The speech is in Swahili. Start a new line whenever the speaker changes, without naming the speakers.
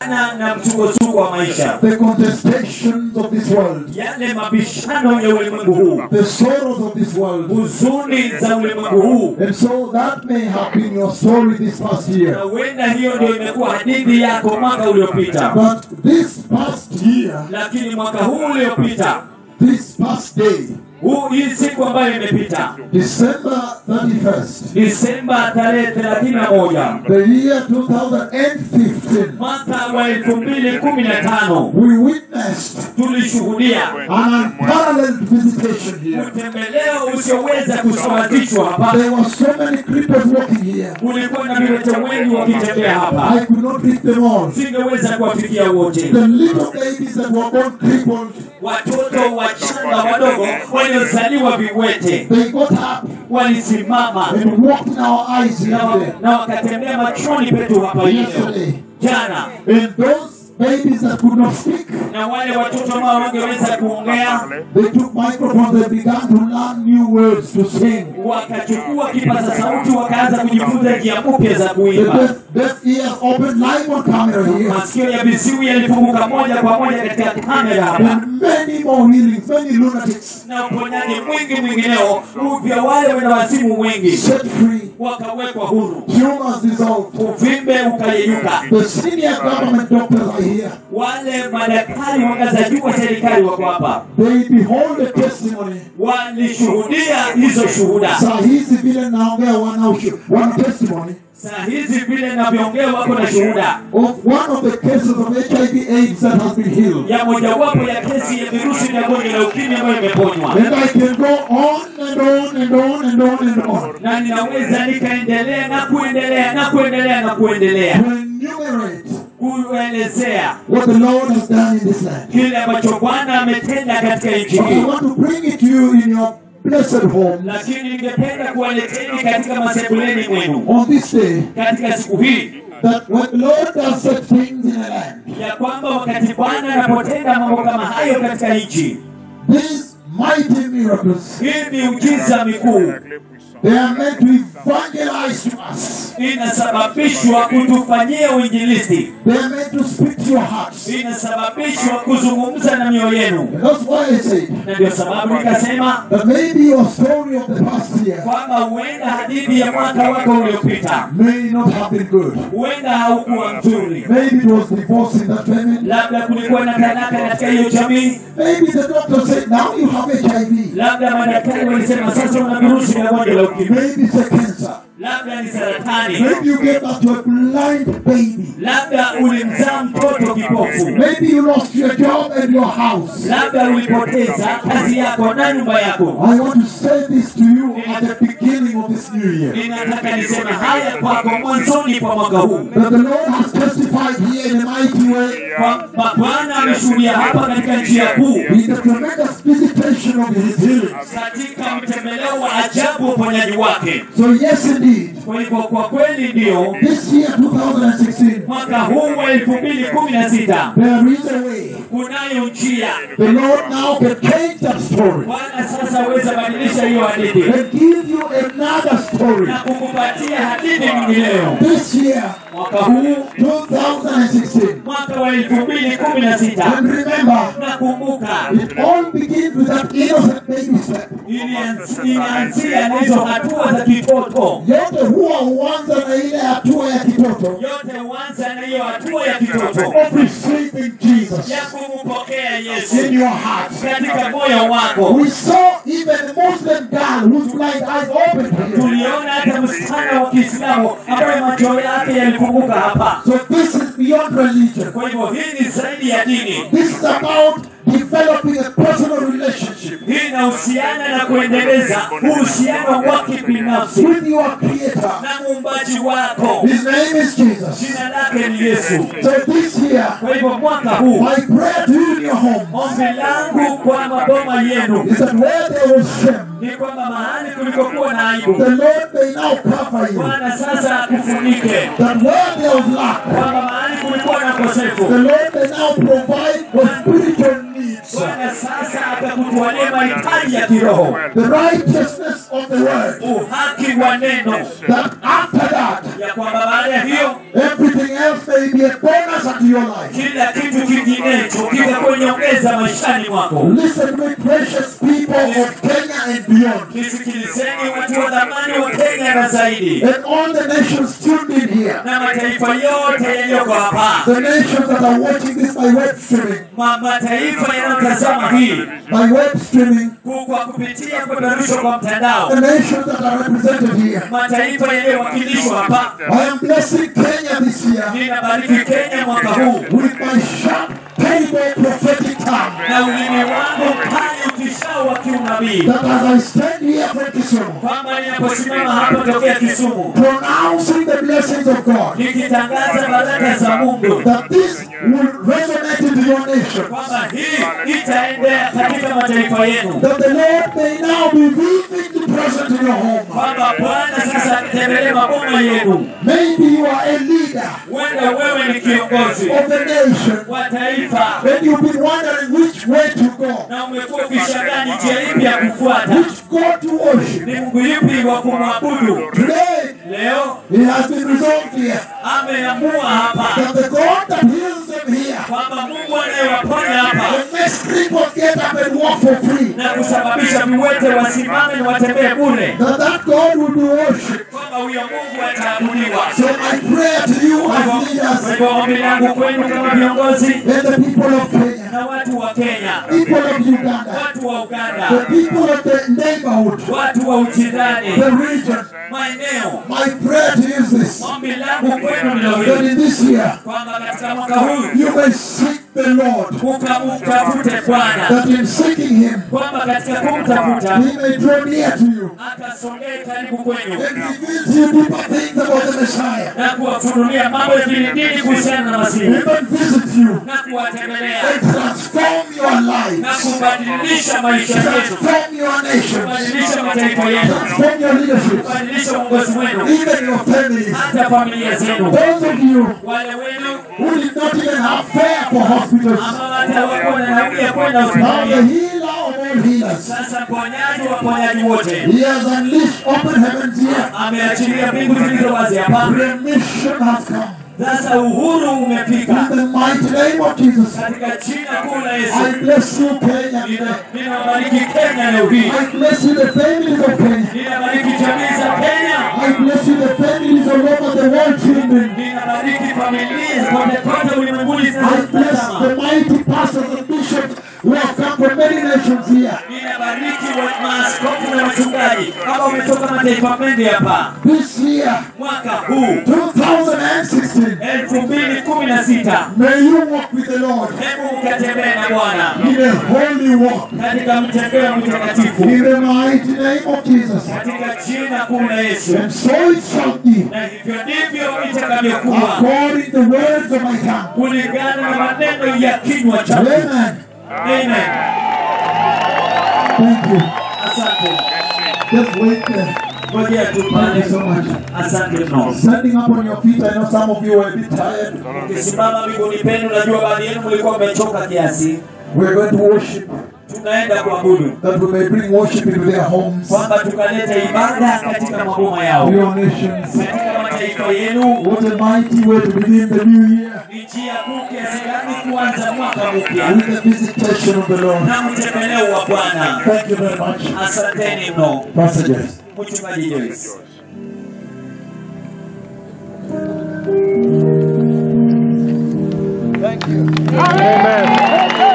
na na msukosuko wa maisha
the contestations of this world,
yale mabishano ya ulimwengu huu
the sorrows of this world.
huzuni za ulimwengu huu
And so that may have been your story this past
na
year.
huenda hiyo ndio imekuwa hadithi yako mwaka uliopita
But this past year,
lakini mwaka huu uliopita
this past day,
huu hii siku ambayo imepita
December 31st,
disemba tarehe thelathini na moja
the year 2015,
mwaka wa elfu mbili kumi na tano
we witnessed
tulishuhudia
an unparalleled visitation here.
utembeleo usioweza kusawazishwa hapa
There were so many cripples walking here.
kulikuwa na viwete wengi wakitembea hapa
I could not pick them all.
singeweza kuwafikia wote
The little babies that were born crippled,
watoto wachanga wadogo waliozaliwa viwete
they got up
walisimama
and walked in our eyes
na, wa-
here
na wakatembea machoni petu hapa leo
yesterday.
jana
And those babies that could not speak,
na wale watoto ambao wangeweza kuongea
they took microphones and began to learn new words to sing.
wakachukua kipaza sauti wakaanza kujifunza njia mpya za
The
kuimba
deaf, deaf ears opened live on camera here.
masikio ya viziwi yalifunguka moja kwa moja katika kamera hapa
And many more healings, many lunatics
na uponyaji mwingi mwingineo vya wale wenye wazimu wengi
set free,
wakawekwa huru
tumors dissolved.
uvimbe ukayeyuka
The senior government doctors are here.
wale madaktari wa ngazi za juu wa serikali wako hapa
They behold the testimony.
walishuhudia hizo shuhuda
Saa hizi vile naongea wana, ushu- wana testimony
saa hizi vile navyoongea wako na shuhuda
of one of the cases of HIV AIDS that has been healed.
ya mojawapo ya kesi ya virusi vya gonjwa la ukimwi ambayo imeponywa
And I can go on and on and on and on and on
na ninaweza nikaendelea na kuendelea na kuendelea na kuendelea
to enumerate
kuelezea
what the Lord has done in this land.
kile ambacho bwana ametenda katika nchi
But I
hii
want to bring it to you in your blessed home
lakini ningependa kuwaleteni katika masebuleni mwenu
on this day
katika siku hii
that when the Lord does such things in a land,
ya kwamba wakati bwana anapotenda mambo kama hayo katika nchi
these mighty miracles,
hii miujiza mikuu
they are meant to evangelize to us.
inasababishwa kutufanyia uinjilisti
They are meant to speak to your hearts.
inasababishwa kuzungumza na mioyo yenu
And that's why I said
na ndio sababu nikasema
that maybe your story of the past year
kwamba huenda hadithi ya mwaka wako uliopita
may not have been good.
huenda haukuwa mzuri
Maybe it was divorce in that family.
labda kulikuwa na talaka katika hiyo jamii
Maybe the doctor said, now you have HIV.
labda madaktari walisema sasa una virusi vya gonjwa la ukimwi
Maybe it's a cancer.
labda ni saratani
Maybe you gave birth to a blind baby.
labda ulimzaa mtoto kipofu
Maybe you lost your job and your house.
labda ulipoteza kazi yako na nyumba yako
I want to say this to you at the beginning of this new year.
ninataka niseme haya kwako mwanzoni kwa mwaka huu
That the Lord has testified here in a mighty way
kwamba bwana ameshuhudia hapa katika njia kuu
in the tremendous visitation of his healing.
katika mtembeleo wa ajabu uponyaji wake
So yes indeed,
kwa hivyo kwa kweli ndio
this year 2016,
mwaka huu wa elfu mbili kumi na sita
there is a way.
kunayo njia
The Lord now can change that story
bwana sasa aweza badilisha hiyo hadithi
and give you another story.
na kukupatia hadithi nyingineo
This year,
mwaka huu
2016.
mwaka wa elfu mbili kumi na sita
And remember,
nakumbuka
it all begins with that innocent baby step.
ilianz- ilianzia na hizo hatua za kitoto
Yote huwa huanza na ile hatua ya kitoto
yote huanza na hiyo hatua ya kitoto
of receiving Jesus
ya kumpokea yesu
in your heart.
katika moyo wako
We saw even a Muslim girl whose blind eyes opened here.
tuliona hata msichana wa kiislamu ambaye macho yake yalifunguka hapa
So this is beyond religion.
kwa hivyo hii ni zaidi ya dini
This is about developing a personal relationship
hii inahusiana na kuendeleza uhusiano wa kibinafsi
with your Creator.
na muumbaji wako
His name is Jesus.
jina lake ni yesu
So this year,
kwa hivyo mwaka huu
my prayer to you in your home
ombi langu kwa maboma yenu
is that where there was shame,
ni kwamba mahali kulikokuwa na aibu
the Lord may now cover you.
bwana sasa akufunike
That where there was lack,
kwamba mahali kulikuwa na
the
ukosefu
Lord may now provide for spiritual needs. needs.
Bwana sasa akakutwalia mahitaji ya kiroho,
The righteousness of the word.
uhaki wa neno,
That after that,
ya kwamba baada ya hiyo
everything else may be a bonus unto your life.
kila kitu kinginecho kitakuwa nyongeza maishani mwako.
Listen to me, precious people of Kenya and beyond.
Nisikilizeni watu wa dhamani wa Kenya na zaidi,
And all the nations tuned in here.
na mataifa yote yaliyoko hapa,
The nations that are watching this by web streaming.
Ma- mataifa yanayotazama hii
By web streaming.
ku- kwa kupitia kupeperushwa kwa mtandao,
The nations that are represented here.
mataifa yaliyowakilishwa hapa.
I am blessing Kenya this year
Ninabariki Kenya mwaka huu
with my sharp, terrible prophetic tongue.
na ulimi wangu mkali utishao wa kiunabii,
That as I stand here from Kisumu,
kwamba ninaposimama hapa tokea Kisumu
pronouncing the blessings of God,
nikitangaza baraka za Mungu,
that this will resonate into your nation.
kwamba hii itaendea katika mataifa yenu,
That the Lord may now be vividly present in your home.
kwamba Bwana sasa atembelee maboma yenu.
Maybe you are a leader
Huenda wewe ni kiongozi
of the nation,
wa taifa
and you've been wondering which way to go,
na umekuwa ukishangaa ni njia ipi ya kufuata,
which God to worship.
ni Mungu yupi wa kumwabudu.
Today,
Leo
it has been resolved here
ameamua hapa
that the God that heals them here
kwamba Mungu anayewaponya hapa
will make cripples get up and walk for free.
na kusababisha viwete wasimame na watembee bure,
That that God will be worshipped.
kwamba huyo Mungu ataabudiwa.
So my prayer to you
Kwa
as
hivyo-
leaders
kwa hivyo ombi langu kwenu kama viongozi
and the people of Kenya,
na watu wa Kenya,
people of Uganda,
watu wa Uganda,
the people of the neighborhood,
watu wa ujirani,
the region,
maeneo,
my prayer to you is this.
ombi langu kwenu ndilo
That
hili
in this year,
kwamba katika mwaka huu
you may seek the Lord.
ukamtafute Bwana,
That in seeking Him,
kwamba katika kumtafuta
He may draw near to you
akasongee karibu kwenu
and reveal to you deeper things about the Messiah.
na kuwafunulia mambo ya kilindini kuhusiana na Masihi
Even visit you
na kuwatembelea
and transform your
na
lives,
kubadilisha maisha yetu,
transform your nations,
kubadilisha mataifa yetu,
transform your leadership,
kubadilisha uongozi wenu,
even your families.
hata familia zenu.
Those of you
Wale wenu
who did not even have fare for hospitals,
ambao hata hawakuwa na nauli ya kwenda
now the
hospitali,
healer of all healers,
sasa mponyaji wa waponyaji wote
He has unleashed open heavens here.
ameachilia mbingu zilizo wazi hapa.
Remission has come.
Sasa uhuru umefika
In the mighty name of Jesus,
katika jina kuu la
I
Yesu.
bless you, Kenya.
Nina- Ninabariki Kenya leo hii,
I bless you, the families of Kenya.
ninabariki jamii za Kenya,
I bless you, the families all over the world children.
ninabariki familia kote kote ulimwenguni
I bless
zinazotazama.
the mighty pastors and bishops who have come from many nations here.
Ninabariki wa- maaskofu na wachungaji ambao wametoka mataifa mengi hapa.
This year,
Mwaka huu
2016,
elfu mbili kumi na sita
may you walk with the Lord
hebu mkatembee na Bwana
in a holy walk.
katika mtembeo mtakatifu
In the mighty name of Jesus.
katika jina kuu la Yesu,
And so it shall be,
na hivyo ndivyo itakavyokuwa
according to the words of my tongue.
kulingana na maneno ya kinywa changu.
Amen.
Amen.
Thank you.
Asante.
Just wait there.
Ngojea tu
Thank
pale.
you so much.
Asante mno.
Standing up on your feet, I know some of you were a bit tired.
Ukisimama miguuni penu, najua baadhi yenu mlikuwa mmechoka kiasi.
We're going to worship
Tunaenda kuabudu
that we may bring worship into their homes,
kwamba tukaleta ibada katika maboma yao,
your nations.
katika mataifa yenu.
What a mighty way to begin the new year
Ni njia kuu kiasi gani kuanza mwaka mpya
with the visitation of the Lord.
na mtembeleo wa Bwana.
Thank you very much.
Asanteni mno,
Pastor Jess.
mchungaji Joyce.
Thank you.
Amen.